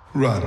Run.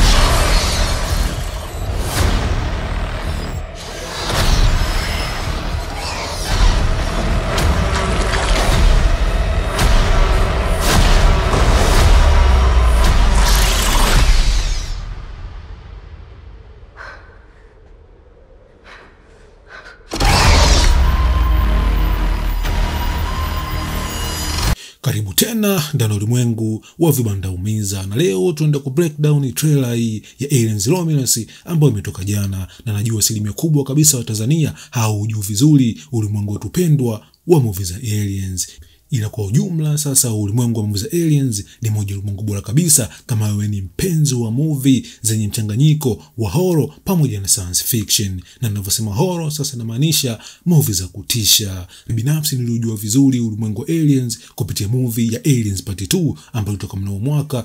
Karibu tena ndani ya ulimwengu wa vibanda umiza, na leo tunaenda ku breakdown trailer hii ya Aliens Romulus ambayo imetoka jana, na najua asilimia kubwa kabisa wa Tanzania haujui vizuri ulimwengu wetu pendwa wa movie za aliens ila kwa ujumla sasa ulimwengu wa movie za aliens ni moja ya ulimwengu bora kabisa kama wewe ni mpenzi wa movie zenye mchanganyiko wa horror pamoja na science fiction. Na ninavyosema horror sasa namaanisha movie za kutisha. Binafsi niliujua vizuri ulimwengu wa aliens kupitia movie ya Aliens Part 2 ambayo ilitoka mnamo mwaka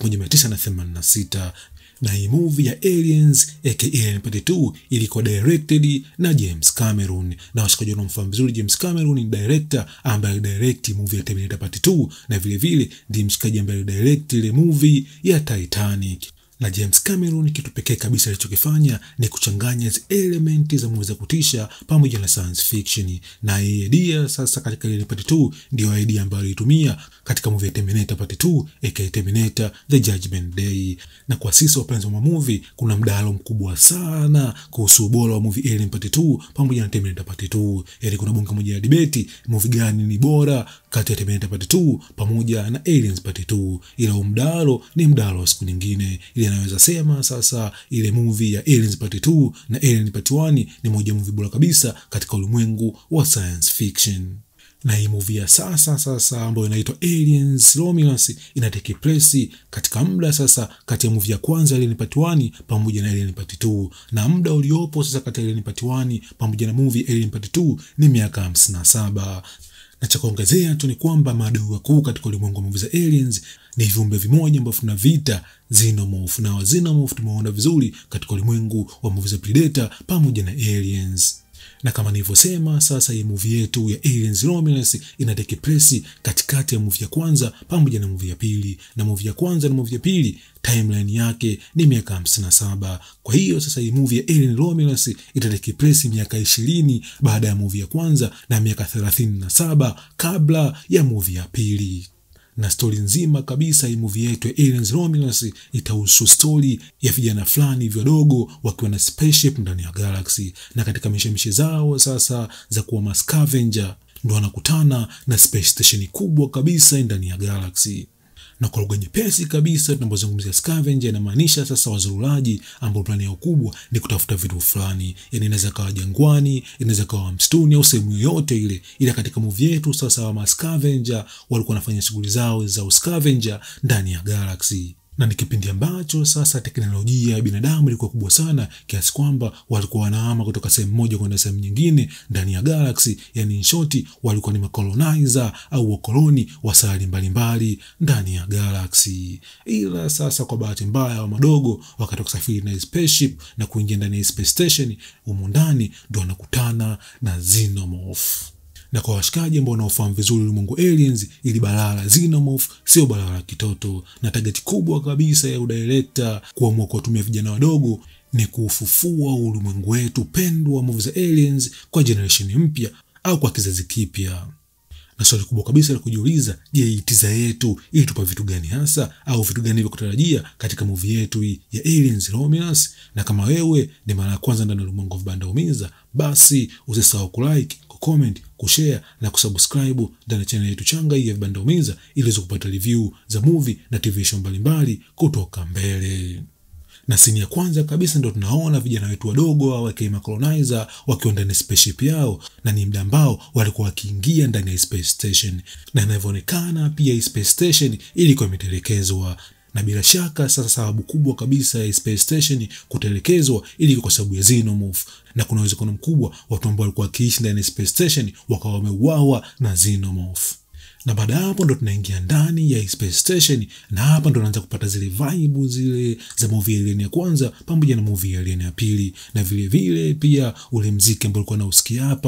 1986 na hii movie ya Aliens aka Alien Part 2 ilikuwa directed na James Cameron, na washikaji wanaomfahamu vizuri James Cameron ni director ambaye alidirect movie ya Terminator Part 2 na vile vile ndiye mshikaji ambaye alidirect ile movie ya Titanic. Na James Cameron kitu pekee kabisa alichokifanya ni kuchanganya hizi elementi za movie za kutisha pamoja na science fiction, na hii idea sasa katika Alien Part 2 ndio idea ambayo alitumia katika movie ya Terminator Part 2 aka Terminator The Judgment Day. Na kwa sisi wapenzi wa movie, kuna mdahalo mkubwa sana kuhusu ubora wa movie Alien Part 2 pamoja na Terminator Part 2. Yaani kuna bunge moja ya debate movie gani ni bora kati ya Terminator Part 2 pamoja na Aliens Part 2, ila mdahalo ni mdahalo wa siku nyingine. Ili anaweza sema sasa ile movie ya Aliens Part 2 na Alien Part 1 ni moja movie bora kabisa katika ulimwengu wa science fiction na hii movie ya sasa sasa ambayo inaitwa Aliens Romulus ina take place katika muda sasa kati ya movie ya kwanza Alien Part 1 pamoja na Alien Part 2, na muda uliopo sasa kati ya Alien Part 1 pamoja na movie Alien Part 2 ni miaka 57 na cha kuongezea tu ni kwamba maadui wakuu katika ulimwengu wa movie za aliens ni viumbe vimoja ambavyo tunavita xenomorph, na xenomorph tumeona vizuri katika ulimwengu wa movie za Predator pamoja na aliens na kama nilivyosema, sasa hii movie yetu ya Aliens Romulus ina take place katikati ya movie ya kwanza pamoja na movie ya pili, na movie ya kwanza na movie ya pili timeline yake ni miaka hamsini na saba. Kwa hiyo sasa hii movie ya Alien Romulus ita take place miaka ishirini baada ya movie ya kwanza na miaka thelathini na saba kabla ya movie ya pili na stori nzima kabisa hii movie yetu ya Aliens Romulus itahusu stori ya vijana fulani hivyo wadogo wakiwa na spaceship ndani ya galaxy, na katika mishemishe zao sasa za kuwa mascavenger ndo wanakutana na space station kubwa kabisa ndani ya galaxy na kwa lugha nyepesi kabisa tunapozungumzia scavenger inamaanisha sasa wazurulaji ambao plani yao kubwa ni kutafuta vitu fulani, yani inaweza kawa jangwani, inaweza kawa msituni au sehemu yoyote ile. Ila katika movie yetu sasa, wa scavenger walikuwa wanafanya shughuli zao za scavenger ndani ya galaxy na ni kipindi ambacho sasa teknolojia ya binadamu ilikuwa kubwa sana kiasi kwamba walikuwa wanahama kutoka sehemu moja kwenda sehemu nyingine ndani ya galaxy. Yani in short, walikuwa ni makolonizer au wakoloni wa sayari mbalimbali ndani ya galaxy. Ila sasa kwa bahati mbaya, wa madogo wakati kusafiri na spaceship na kuingia ndani ya space station, humu ndani ndo wanakutana na xenomorph na kwa washikaji ambao wanaofahamu vizuri ulimwengu aliens, ili balaa la xenomorph sio balaa la kitoto, na tageti kubwa kabisa ya udirekta kuamua kuwatumia vijana wadogo ni kuufufua ulimwengu wetu pendwa wa movie za aliens kwa generation mpya au kwa kizazi kipya. Na swali kubwa kabisa la kujiuliza, je, itiza yetu ili tupa vitu gani hasa au vitu gani vya kutarajia katika movie yetu hii ya Aliens Romulus? Na kama wewe ni mara ya kwanza ndani ya ulimwengu wa vibanda umiza, basi usisahau kulike comment, kushare na kusubscribe ndani ya channel yetu changa hii ya Vibanda Umiza ili uweze kupata review za movie na TV show mbalimbali kutoka mbele. Na sini ya kwanza kabisa ndo tunaona vijana wetu wadogo au wakiwa colonizer wakiwa ndani ya spaceship yao, na ni muda ambao walikuwa wakiingia ndani ya space station, na inavyoonekana pia hii space station ilikuwa imetelekezwa na bila shaka sasa, sababu kubwa kabisa ya space station kutelekezwa ili kwa sababu ya xenomorph, na kuna uwezekano mkubwa watu ambao walikuwa wakiishi ndani ya space station wakawa wameuawa na xenomorph. Na baada ya hapo ndo tunaingia ndani ya space station, na hapa ndo naanza kupata zile vibe zile za movie ya Alien ya kwanza pamoja na movie ya Alien ya pili, na vile vile pia ule mziki ambao ulikuwa nausikia hapa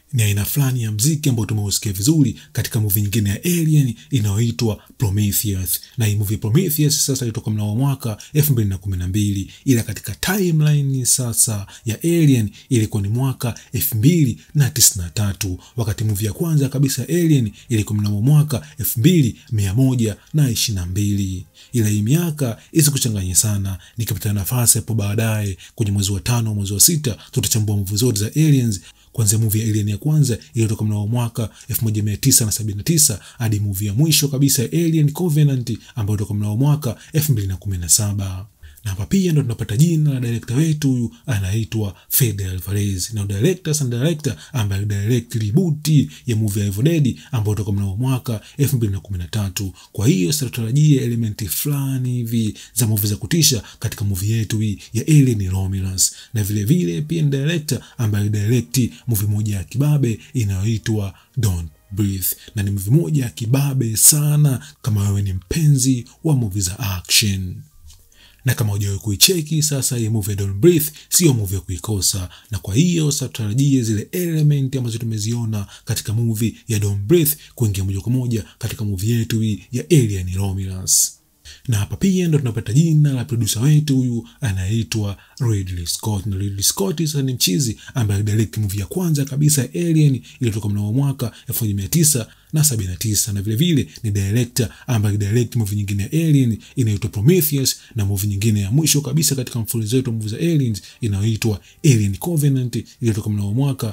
ni aina fulani ya mziki ambao tumeusikia vizuri katika movie nyingine ya Alien inayoitwa Prometheus. Na hii movie Prometheus sasa ilitoka mnamo mwaka 2012 ila katika timeline sasa ya Alien ilikuwa ni mwaka 2093 wakati movie ya kwanza kabisa ya Alien ilikuwa mnamo mwaka 2122 ila hii miaka isikuchanganye sana. Nikipata nafasi hapo baadaye kwenye mwezi wa tano, mwezi wa sita tutachambua movie zote za Aliens kuanzia movie ya Alien ya kwanza iliyotoka mnamo mwaka 1979 hadi movie ya mwisho kabisa ya Alien Covenant ambayo ilitoka mnamo mwaka 2017 na hapa pia ndo tunapata jina la director wetu huyu anaitwa Fede Alvarez, na director sana director ambaye direct reboot ya movie ya Evil Dead ambayo toka mnamo mwaka 2013. Kwa hiyo sasa tutarajia elementi fulani hivi za movie za kutisha katika movie yetu hii ya Alien Romulus, na vile vile pia ni director ambaye direct movie moja ya kibabe inayoitwa Don't Breathe na ni movie moja ya kibabe sana kama wewe ni mpenzi wa movie za action na kama hujawahi kuicheki sasa, hii movie ya Don't Breathe sio movie ya kuikosa, na kwa hiyo sasa tutarajie zile element ambazo tumeziona katika movie ya Don't Breathe kuingia moja kwa moja katika movie yetu hii ya Alien Romulus na hapa pia ndo tunapata jina la producer wetu huyu anaitwa Ridley Scott. Na Ridley Scott sasa ni mchizi ambaye direct movie ya kwanza kabisa ya Alien iliyotoka mnamo mwaka 1979 na vile vile ni director ambaye direct movie nyingine ya Alien inaitwa Prometheus na movie nyingine ya mwisho kabisa katika mfululizo wetu wa movie za Aliens inayoitwa Alien Covenant iliyotoka mnamo mwaka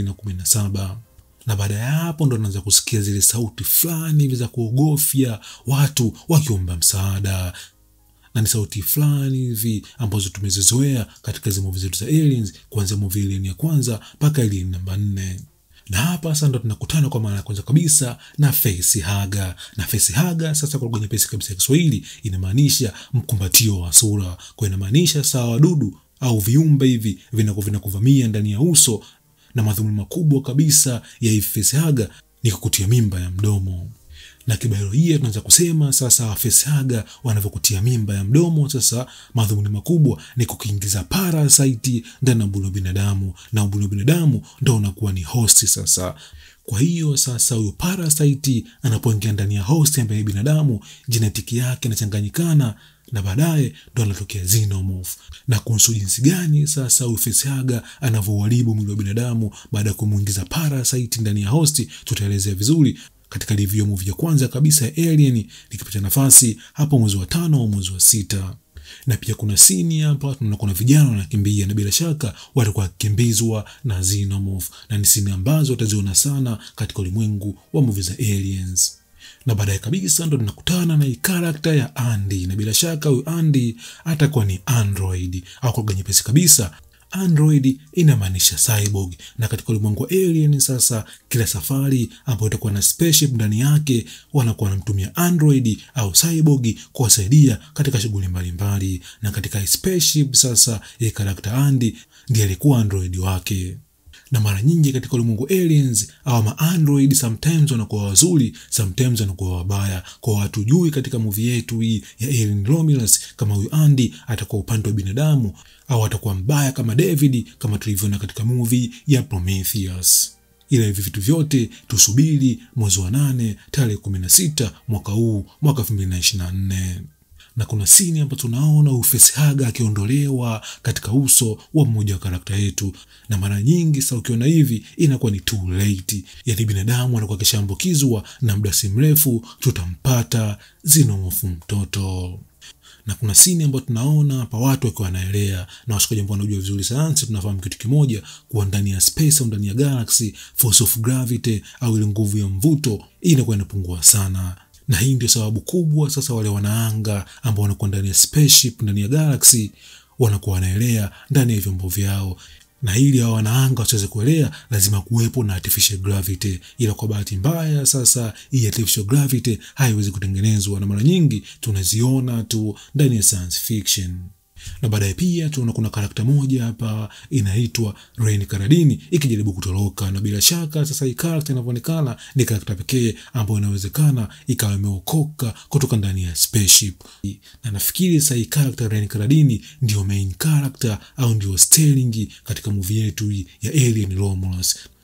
2017 na baada ya hapo ndo naanza kusikia zile sauti fulani hivi za kuogofya watu wakiomba msaada, na ni sauti fulani hivi ambazo tumezizoea katika hizo movie zetu za aliens, kuanzia movie Alien ya kwanza mpaka Alien namba nne na hapa sasa ndo tunakutana kwa mara ya kwanza kabisa na facehugger. Na facehugger sasa, kwa lugha nyepesi kabisa ya Kiswahili, inamaanisha mkumbatio wa sura, kwa inamaanisha saa wadudu au viumbe hivi vinakuvamia ndani ya uso na madhumuni makubwa kabisa ya hivi facehugger ni kukutia mimba ya mdomo. Na kibiolojia tunaweza kusema sasa facehugger wanavyokutia mimba ya mdomo, sasa madhumuni makubwa ni kukiingiza parasite ndani ya ubongo wa binadamu, na ubongo wa binadamu ndo unakuwa ni host sasa. Kwa hiyo sasa huyo parasite anapoingia ndani ya host ambaye binadamu, genetiki yake inachanganyikana na baadaye ndo anatokea xenomorph. Na kuhusu jinsi gani sasa huyu facehugger anavyouharibu mwili wa binadamu baada ya kumuingiza parasite ndani ya host, tutaelezea vizuri katika review movie ya kwanza kabisa ya Alien likipata nafasi hapo mwezi wa tano au mwezi wa sita. Na pia kuna sini hapa tunaona kuna vijana wanakimbia, na bila shaka watakuwa wakikimbizwa na xenomorph, na ni sini ambazo utaziona sana katika ulimwengu wa movie za aliens na baadaye kabisa ndo tunakutana na hii karakta ya Andy, na bila shaka huyu Andy atakuwa ni android au kwa lugha nyepesi kabisa android inamaanisha cyborg. Na katika ulimwengu wa alien sasa, kila safari ambayo itakuwa na spaceship ndani yake, wanakuwa wanamtumia android au cyborg kuwasaidia katika shughuli mbalimbali. Na katika spaceship sasa, hii karakta Andy ndiye alikuwa android wake na mara nyingi katika ulimwengu aliens au ma android sometimes wanakuwa wazuri, sometimes wanakuwa wabaya. Kwa watu jui katika movie yetu hii ya Alien Romulus kama huyu Andy atakuwa upande wa binadamu au atakuwa mbaya kama David, kama tulivyoona katika movie ya Prometheus. Ila hivi vitu vyote tusubiri mwezi wa nane tarehe 16 mwaka huu mwaka 2024 na kuna sini ambapo tunaona huyu facehugger akiondolewa katika uso wa mmoja wa karakta yetu, na mara nyingi sasa ukiona hivi inakuwa ni too late, yaani binadamu anakuwa akishaambukizwa na muda si mrefu tutampata xenomorph mtoto na kuna sini ambayo tunaona hapa watu wakiwa wanaelea, na washikaji ambao wanajua vizuri sayansi, tunafahamu kitu kimoja, kuwa ndani ya space au ndani ya galaxy, force of gravity au ile nguvu ya mvuto inakuwa inapungua sana na hii ndio sababu kubwa sasa wale wanaanga ambao wanakuwa ndani ya spaceship ndani ya galaxy wanakuwa wanaelea ndani ya vyombo vyao, na ili hao wanaanga wasiweze kuelea lazima kuwepo na artificial gravity. Ila kwa bahati mbaya sasa hii artificial gravity haiwezi kutengenezwa, na mara nyingi tunaziona tu ndani ya science fiction na baadaye pia tunaona kuna karakta moja hapa inaitwa Rain Karadini ikijaribu kutoroka, na bila shaka sasa hii karakta inavyoonekana ni karakta pekee ambayo inawezekana ikawa imeokoka kutoka ndani ya spaceship, na nafikiri sasa hii karakta Rain Karadini ndio main character au ndio sterling katika movie yetu ya Alien Romulus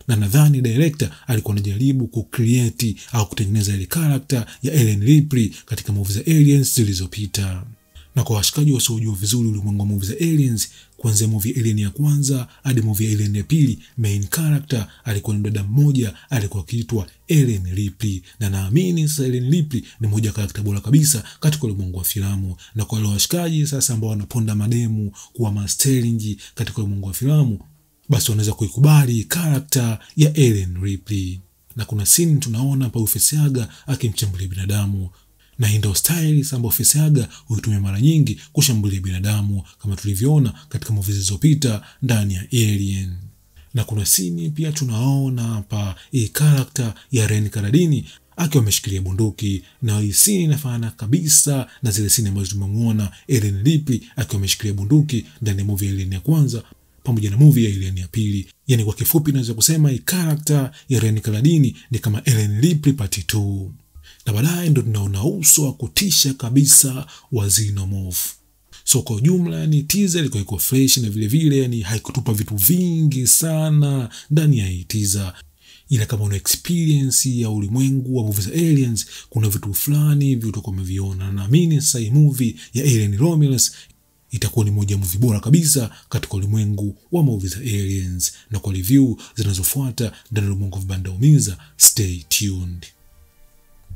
na nadhani director alikuwa anajaribu kucreate au kutengeneza ile character ya Ellen Ripley katika movie za Aliens zilizopita. Na kwa washikaji wasiojua vizuri ulimwengu wa movie za Aliens, kuanzia movie ya Alien ya kwanza hadi movie ya Alien ya pili, main character alikuwa ni dada mmoja alikuwa akiitwa Ellen Ripley, na naamini sasa Ellen Ripley ni moja karakta bora kabisa katika ulimwengu wa filamu. Na kwa wale washikaji sasa ambao wanaponda mademu kuwa masteringi katika ulimwengu wa filamu, basi wanaweza kuikubali karakta ya Ellen Ripley. Na kuna scene tunaona pa Ufesiaga akimchambulia binadamu na hii ndio style ambayo Fesiaga huitumia mara nyingi kushambulia binadamu kama tulivyoona katika movie zilizopita ndani ya Alien. Na kuna sini pia tunaona hapa hii karakta ya Ren Karadini akiwa ameshikilia bunduki, na hii sini inafanana kabisa na zile sini ambazo tumemwona Ellen Ripley akiwa ameshikilia bunduki ndani ya movie ya Alien ya kwanza pamoja na movie ya Alien ya pili. Yani kwa kifupi, naweza kusema hii karakta ya Ren Karadini ni kama Ellen Ripley part 2 na baadaye ndo tunaona uso wa kutisha kabisa wa Xenomorph. So kwa ujumla ni teaser ilikuwa iko fresh na vile vile yani haikutupa vitu vingi sana ndani ya hii teaser, ila kama una experience ya ulimwengu wa movie za aliens, kuna vitu fulani hivi utakuwa umeviona, na naamini sasa hii movie ya Alien Romulus itakuwa ni moja ya movie bora kabisa katika ulimwengu wa movie za aliens. Na kwa review zinazofuata ndani ya ulimwengu wa vibanda umiza, stay tuned.